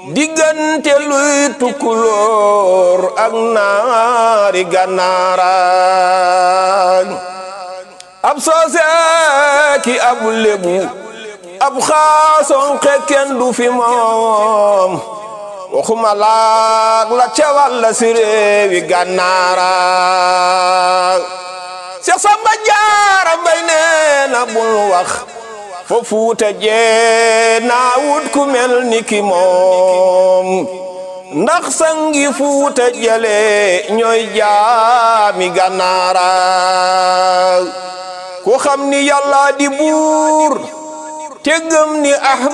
diggante luy tukkulóor ak naari gànnaaraan ab soose ki ab lébu ab xaason xekken du fi moom waxuma laag la cewal la si réewi gànnaaraan Seex Samba Jaara Mbay nee na bul wax fo fuuta jee naa wut ku mel ni ki moom ndax sangi fuuta jale ñooy jaami gànnaara ku xam ni yàlla di buur te gëm ni ah